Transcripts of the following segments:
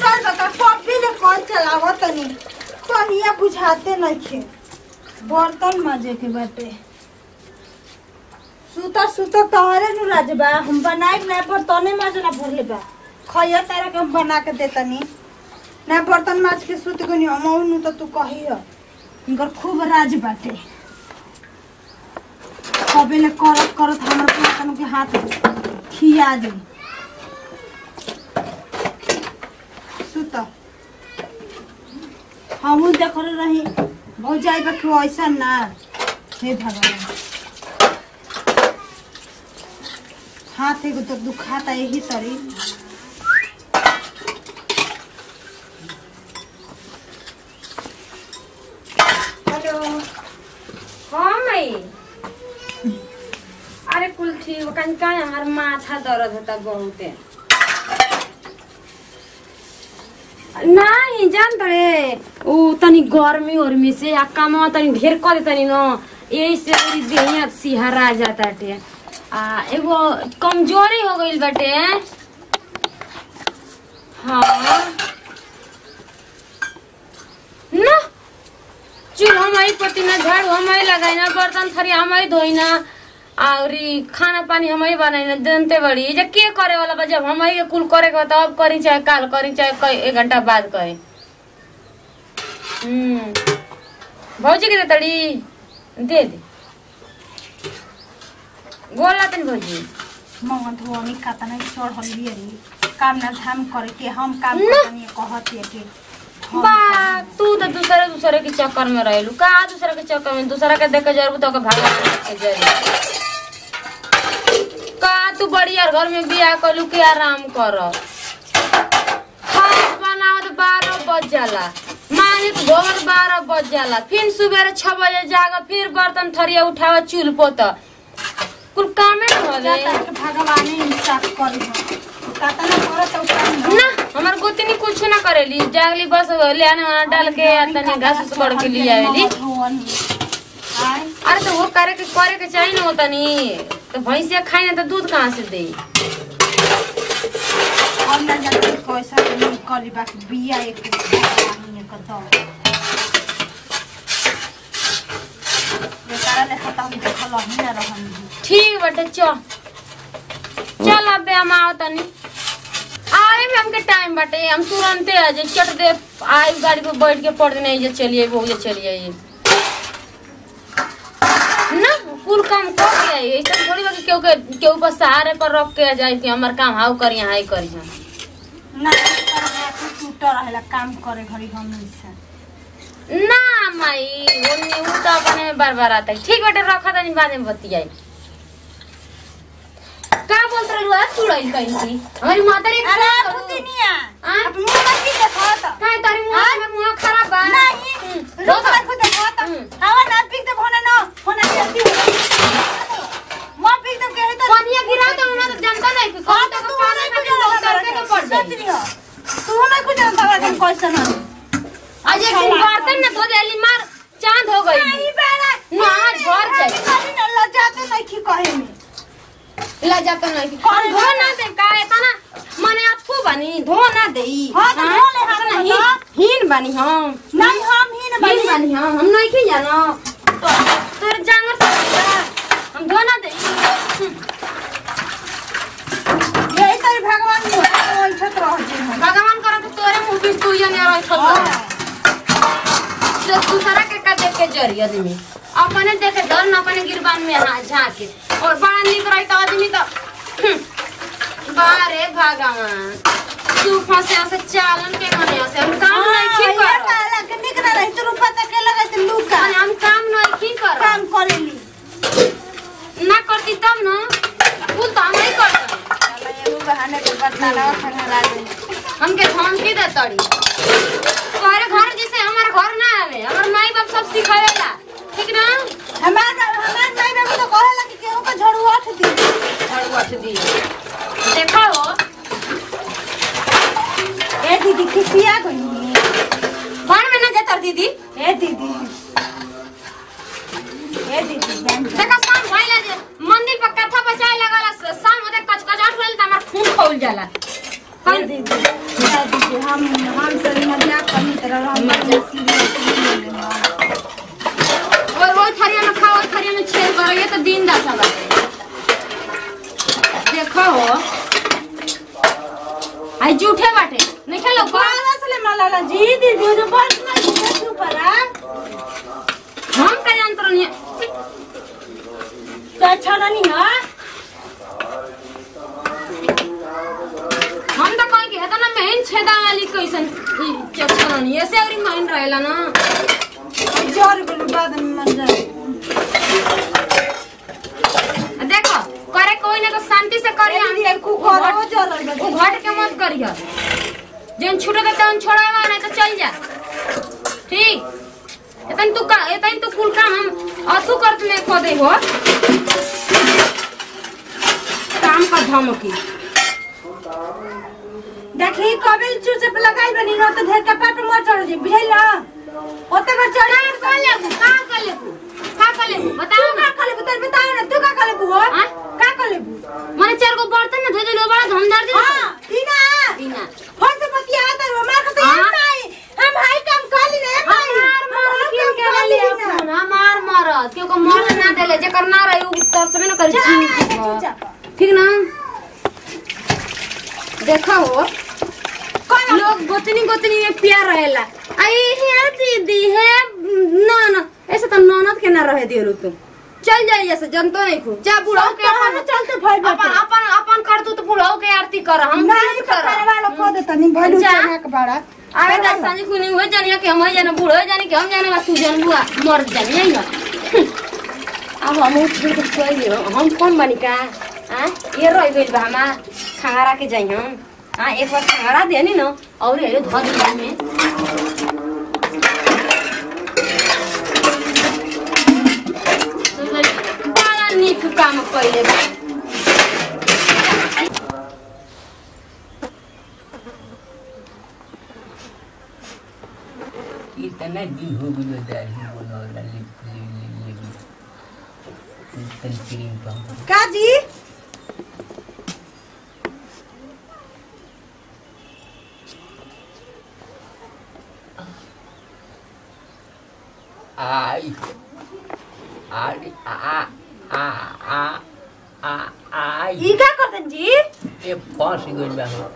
कर दो कॉपी ले कॉल चलावो तनी कहिया बुझाते नइखे बर्तन मजे के बाटे सुता सुता तहरे नु राजबा हम बनाई ना बर्तने मजे ना भूले बा खइया तारा के हम बना के देतनी ना बर्तन माज के सुत गनी हम नु तो तू कहियो इनकर खूब राज बाटे कबेले करत करत हमर पुतन के हाथ खिया दे सुत हमू देखल रही बहुत जाई बा क्यों ऐसा ना हे भगवान हाथ एगो तो दुखाता यही तरी हेलो हाँ मई अरे कुल ठीक बा, कहीं का हमार माथा दर्द होता बहुते नहीं जान तड़े उ तनी गर्मी उर्मी से आ काम तनी ढेर कर दे तनी न यही से मेरी देहिया सिहरा जाता टे आ एगो कमजोरी हो गईल बाटे हाँ ना चूल हमारी पतिना झाड़ू हमारी लगाइना बर्तन थरी हमारी धोइना और ई खाना पानी हमारी बनाइना जनते बड़ी जे के करे वाला बा जब हमारी के कुल करे के बा तब करी चाहे काल करी चाहे कई- एक घंटा बाद करी हम्म भौजी के दे तड़ी दे दे गोल ला तनी भौजी मंगन धोनी कातना चढ़ल बियरी काम ना धाम करे के हम काम ना। करनी कहत है के हम बा तू तो दूसरे दूसरे के चक्कर में रहेलू का दूसरे के चक्कर में दूसरा के देख के जरूर तो भगवान के जरूर का तू बड़ी यार घर में बियाह कलू के आराम कर खाना बनावत बारह बज जाला माने तो भोर बारह बज जाला फिर सुबह छह बजे जागा फिर बर्तन थरिया उठावा चूल पोत कुल कामे न होले जाता है कि भगवान ही इंसाफ करी हो कातना करत है काम हो ना हमार गोतनी कुछ ना करेली जागली बस ले आने वाला डाल के आ तनी घास उस कर के ले आवेली आय अरे तो वो करे के करे के चाहिए ना तनी तो भैंसिया खाई ना तो दूध कहाँ से दे हम ना जानते कैसा नहीं करी बाकी बिया एक पानी एक दो बेचारा ले खत्म देखल ही ना रहन ठीक बटे चल चल अबे हम आओ तनी आए में हमके टाइम बटे हम तुरंते आ जाए चट दे आई गाड़ी पे बैठ के पड़ नहीं जे चलिए वो जे चलिए ये ना कुल काम कर के आई ऐसा थोड़ी बा कि केहू के केहू पर सहारे पर रख के जाए कि हमार काम हाउ करी हाई करी हम ना टूट रहेला काम करे घड़ी हमेशा ना माई ओनी उ तो अपने में बार बार आता है ठीक बेटे रखा तनी बाद में बतियाई का बोलत रहलू आज सुड़ाई कहीं की हमारी माता रे अरे खराब करू। पुतिनिया हाँ? अब मुंह मत की देखत काहे तारी मुंह में मुंह खराब बा नहीं हम्म, लोग देखो। को देखत हम्म। हवा ना पीक दे भोने न होना जल्दी मां पीक दे के तो पानिया गिरा तो ना तो जनता नहीं कि कौन तो पानी में लोग करके के पड़ जाए तू ना कुछ जानता है कैसे ना आज एक दिन बर्तन में धो देली मार चांद हो गई नहीं बेरा ना झड़ जाए खाली न लजाते नहीं की कहे में ला जाता नहीं कि कौन धो ना दे का इतना मने आपको बनी धो ना देई हाँ, तो धो ले, हाथ में नहीं धो। हीन बनी हम नहीं हम ही न हीन बनी बनी हम हम नहीं की जानो तोर जानवर सब हम धो ना देई यही तेरे भगवान को वंशत रह जे हम भगवान करे तो तोरे मुंह पे तू ये नहीं रही हाँ। जो दूसरा के का देख के जरी आदमी अपने देखे डर न अपने गिरबान में हाथ झाके और बड़ा निक रही तो आदमी तो हम्म, बारे भगवान तू फंसे से चालन के मने से हम काम नहीं की ये कर काला के निक ना रही तो रुपा तक के लगे तो लूका हम काम नहीं की कर काम करेली ना करती तब ना कुल तो हम नहीं करते चलो एगो बहाने के बताना खंगरा दे हमके धमकी दे तड़ी तोहरे घर जैसे हमारे घर ना आवे हमार माई बाप सब सिखावेला ठीक ना हमार हमार माई बाबू तो कहेला कि केहू का झड़ू आठ दी झाड़ू अठ दी देखा हो ए दीदी किसिया गई कौन में ना जातर दीदी ए दीदी ए दीदी जान जा। देखा शाम भइला जे मंदिर पर कथा बचाए लगला शाम होते कचकचाहट होइल त हमार खून खौल जाला ए दीदी कह दीजिए हम हम सभी मजाक करनी तरह हम मजाक सीरियस ले लेंगे और वो थरिया में खाओ थरिया में छेद करो ये तो दिन दशा बाटे देखो हो आई जूठे बाटे नहीं खेलो को कौन असले मलाला जी दीदी जो बस ना जी ऊपर आ हम का यंत्र नहीं तो अच्छा नहीं है हम तो कहीं के ना मेन छेदा वाली कैसन चक्कर नहीं ऐसे और मेन रहेला ना जोर के बाद में मर जाए देखो करे कोई ना तो शांति से करी हम ये देखो करो जोर वो घट के मत करियो जन छूटे तो तन छोड़ावा नहीं तो चल जा ठीक एतन तू का एतन तू कुल काम हम अथु करत में खो दे हो काम का धमकी देखी कबे चूचे पे लगाई बनी न तो ढेर कपाट पे मर चढ़ जी बुझाइला ओते कर चढ़ का कर लेबू का कर लेबू का कर लेबू तू बताओ का ना कर लेबू तोर बताओ ना तू का कर लेबू हो हाँ? का कर लेबू माने चार गो बर्तन ना धो दे लो बड़ा धमदार दे हां तीना बिना हो से बतिया आता हो मार के तो हाँ? नहीं हम हाई काम कर ली रे भाई हमार मरद किन के वाली अपन हमार मरद क्यों को मर ना देले जेकर ना रही उ तर से ना करी चुपचाप ठीक ना देखा हो लोग गोतनी गोतनी में प्यार रहेला आई है दीदी है ना ना ऐसे तो ननद के ना रहे दियो तुम चल जाइए जैसे जनतो नहीं खू जा बुढ़ाओ के अपन अपन चलते भाई अपन अपन अपन कर तू तो बुढ़ाओ के आरती कर हम नहीं नहीं कर कर वाला को देता नहीं भलू जा। चना के बड़ा आवे दस साल को नहीं हुए जानिए कि हम जाने बूढ़ो हो जाने कि हम जाने बस तू जान बुआ मर जानिए ना अब हम उठ के कोई नहीं हम कौन बनी का हां ये रह गइल बा हमा खंगारा के जाई हम हां एक बार खंगारा देनी न और ये धर दिया में बड़ा नीक काम कइले बा इतना दिन हो गयो दाढ़ी बनौला लिप लिप तन क्रीम पाउडर का जी आई आई आ आ आ आ आई ई का करतन जी ये फंस गइल बा हो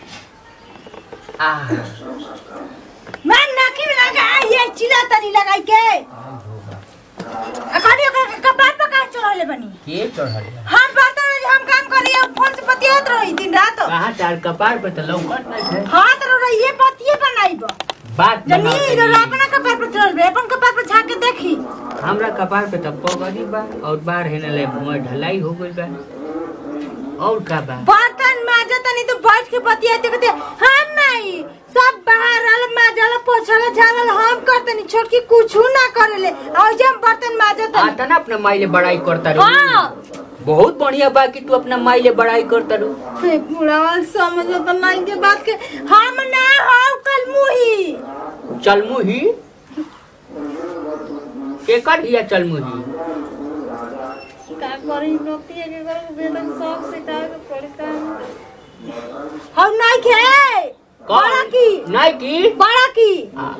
आ मैं नाकी में लगा ये चिला तनी लगाई के आई होगा अखानी ओकर कपाट पे का चढ़ले बनी के चढ़ल बा हम बर्तन में हम काम करी हम फोन से बतियात रही दिन रात कहाँ तार कपार पे तो लौकत नहीं है हाथ रो रही ये बतिये बनाई बा बात जनी बनाओ रो तनी। अपना कपाट पे चढ़ अपन कपाट पे झाके देखी हमरा कपार पे तो पगड़ी बा और बाहर है ना ले मुंह ढलाई हो गइल बा और का बा बर्तन माजा तनी तो बैठ के बतियाते कहते हम नहीं सब बाहर आल माजल पोछल झाड़ल हम करतनी छोटकी कुछ ना करेले और जब बर्तन माजा तनी आता ना अपना माई ले बड़ाई करता रहो हां बहुत बढ़िया बा कि तू अपना माई ले बड़ाई करता रू हे बुढ़ावा समझ तो नहीं के बात के हम ना हो कल मुही चल मुही केकर हिया चल मुही का करी नोती के कर बेटा सब सिखा के पड़ी का हम नहीं खे बड़ा की नहीं की बड़ा की आ,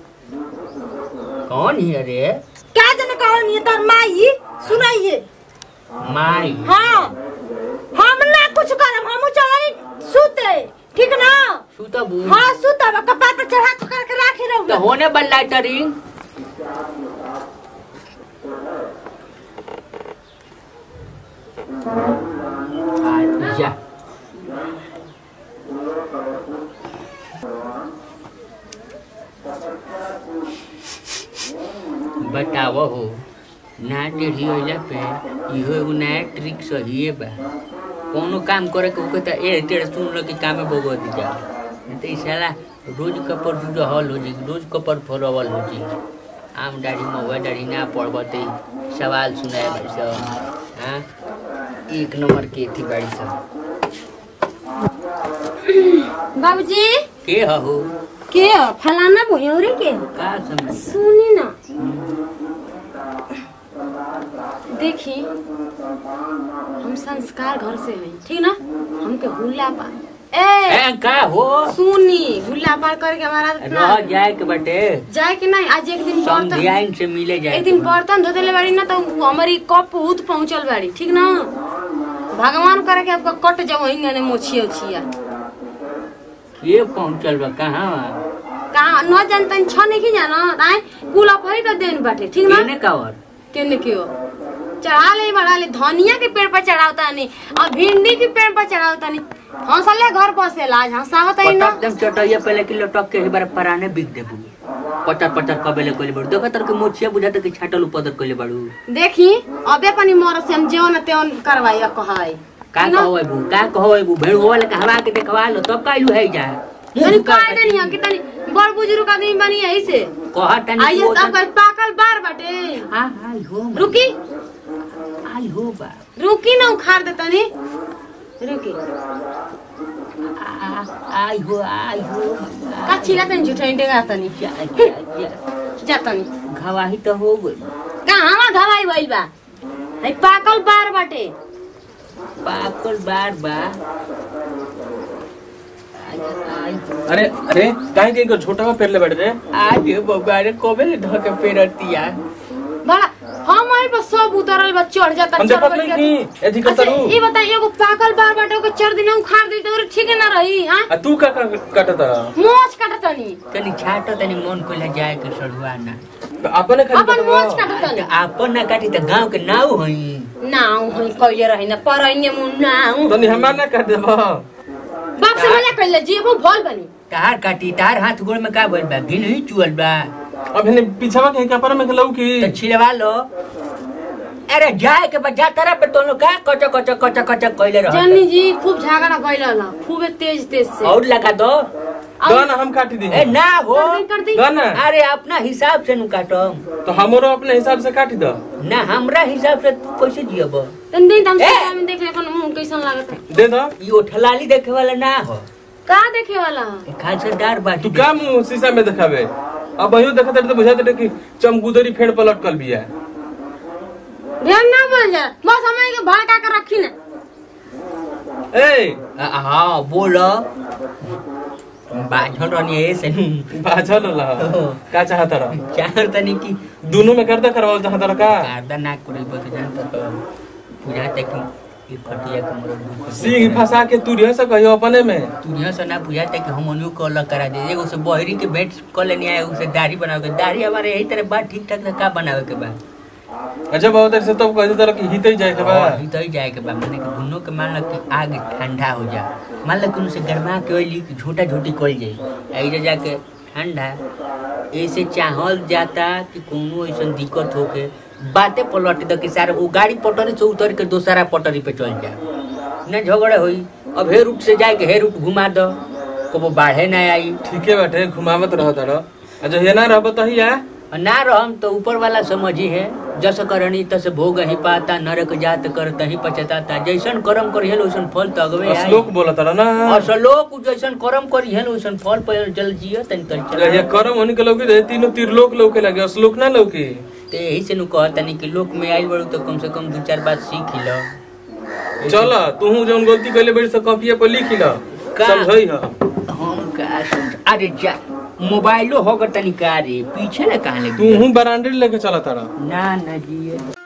कौन हिया रे क्या जने कहो नहीं तर माई सुनाइए माई हाँ हम ना कुछ करम हम चलाई सुते ठीक ना सुतबू हाँ सुतब कपार पे चढ़ा के करके राखी तो रहू होने बल लाइटरिंग जा बतावो हो ना टेढ़ी होला पे इहो एगो नया ट्रिक सही बा कोनो काम करे के ओके त ए टेढ़ सुन लो कि कामे बगो दी जा नहीं तो ई साला रोज कपर दूज हल हो जी रोज कपर फरवल हो जी आम दाढ़ी महुआ दाढ़ी ना पड़बते सवाल सुनाए भाई सब हाँ एक नंबर के थी बाड़ी सब बाबूजी के हो के हो फलाना भोयौरी के हो का समझ सुनी ना देखी हम संस्कार घर से हैं ठीक ना हमके हुल्ला बा ए ए का हो सुनी हुल्ला पार करके हमारा रह जाए के बटे जाए कि नहीं आज एक दिन बर्तन समझियाइन से मिले जाए एक दिन बर्तन धो देले बाड़ी ना तो हमारी कप उत पहुंचल बाड़ी ठीक ना भगवान करे के आपका कट जाओ हिंगने मोछिया उछिया ये पहुंचल बा कहाँ बा कहाँ न जानता छ नहीं जाना आए कुल अपही तो देन बाटे ठीक ना केने का और केने के हो चढ़ा ले बढ़ा ले धनिया के पेड़ पर चढ़ावता नहीं और भिंडी के पेड़ पर चढ़ावता नहीं हंसले घर बसेला आज हंसावता ही ना पटक दम चटैया पहले किलो टक के बार पराने बिक दे बुली पटर पटर कबेले कोले बड़ू देखो तर के मोचिया बुझाता कि छाटल उपदर कोले बड़ू देखी अबे पनि मर से हम जेवन तेवन करवाई कहवाई का कहो है बू का कहो है बू भेड़ होवल के हवा के देखवा लो तब काइलू है जा तनी कह देनी है कि तनी बड़ बुजुर्ग आदमी बनी यही से कहा तनी आइए को तब कल पाकल बार बाटे हां हां हो रुकी आई हो बा रुकी ना उखाड़ दे तनी रुकी आ- आई हो आई हो का छिला तनी झुठै डेगा तनी जा जा जा जा तनी घवाही तो हो गई कहाँ मा घवाई भइल बा है पाकल बार बाटे पाकल बार बा आई आई हो। अरे अरे काहे के छोटा का पेड़ ले बैठ रे आज ये बबुआ रे कोबे ले धो के पेरतिया बड़ा हम आई बस सब उतरल बा चढ़ जाता हम चढ़ देखत बढ़ नहीं जाता। की एथी अच्छा करता रू ये बताइए एगो पाकल बार बाटे ओके चार दिन उखाड़ दी तो ठीक ना रही हां आ तू का काटत रहा मोच काटतनी तनी छाटो तनी मन को ले जाए के सड़ुआ ना अपने खाली अपन काटत मोच काटतनी आपन ना काटी त गांव के नाव हई नाउ हम कइले रही ना परैने मुन नाउ तनी हमार ना काट देबा बाप से मजा कइले जी वो भल बनी तार काटी तार हाथ गोड़ में का बोल बा गिन ही चुअल बा अब हेने पीछवा के कपर में लऊ की तो छिलवा लो अरे जाए के बाद जा तारा पे तो लोग का कच कच कच कच कइले जन्नी रह जी खूब झगड़ा कइले ला खूबे तेज तेज से और लगा दो दो ना हम काट दी ए ना हो कर दी, कर दी दो ना अरे अपना हिसाब से नु काटम तो हमरो अपने हिसाब से काट दो ना हमरा हिसाब से तू कैसे जियब तन दिन हम ए! में देख ले अपन मुंह कैसन लागत है दे दो ई ओठलाली देखे वाला ना हो का देखे वाला खासदार बाटी तू का मुंह शीशा में दिखावे अब वही देखत रहे तो बुझात रहे कि चमगुदरी फेड़ पर लटकल बिया ध्यान ना बोल जा बस हमें के भड़का के रखी ना ए आ- हाँ बोलो बाझल रहनी है से बाझल रहा का चाहत रहा चाहर तनी की दोनों में करदा करवाओ चाहत रहा का कारदा ना करे बत जानता तो बुझाते कि ये खटिया के मोर दुख सिंह फंसा के तू रह कहियो अपने में तुझे से ना बुझाते कि हम उन्हीं को अलग करा दे एगो से बहरी के भेंट कर लेनी है उसे दाढ़ी बनावे के दाढ़ी हमारे यही तरह बात ठीक ठाक से का बनावे के बा अच्छा बहुत देर से तब कह देता कि हित ही जाए के बा ही तो ही जाए के बा माने कि दोनों के मान लो कि आग ठंडा हो जा मान लो कि उनसे गरमा के ओइली कि झूठा झूठी कल जाई ऐसे जाके ठंडा ऐसे चाहल जाता कि कोनो ऐसा दिक्कत होके बातें पलट दे कि सारे वो गाड़ी पटरी से उतर के दूसरा पटरी पे चल जा न झगड़े होई अब हे रूट से जाए के हे रूट घुमा दो कबो बाढ़े ना आई ठीके बाटे घुमावत रहत रह अच्छा ये ना रहब तो ही आ और ना रहम तो ऊपर वाला समझी है जस करनी तस भोग ही पाता नरक जात कर तही पछताता जैसन कर्म करी है वैसन फल तो अगवे आई श्लोक बोलत रह ना और सलोक जैसन कर्म करी है वैसन फल पर जल जियो तनी तनी ये चल करम होने के लौकी रहे तीनों त्रिलोक लौके लगे श्लोक ना लौकी ते यही से नु कहतनी कि लोक में आइल बड़ू तो कम से कम दो चार बात सीख लो चल तू जौन गलती कैले बड़ी से कॉपिया पर लिख ल का? समझई ह हम का समझ अरे जा मोबाइलो होगा तनी का रे पीछे ना कहाँ लगी तू हूँ बरांडे लेके चला तारा ना ना जी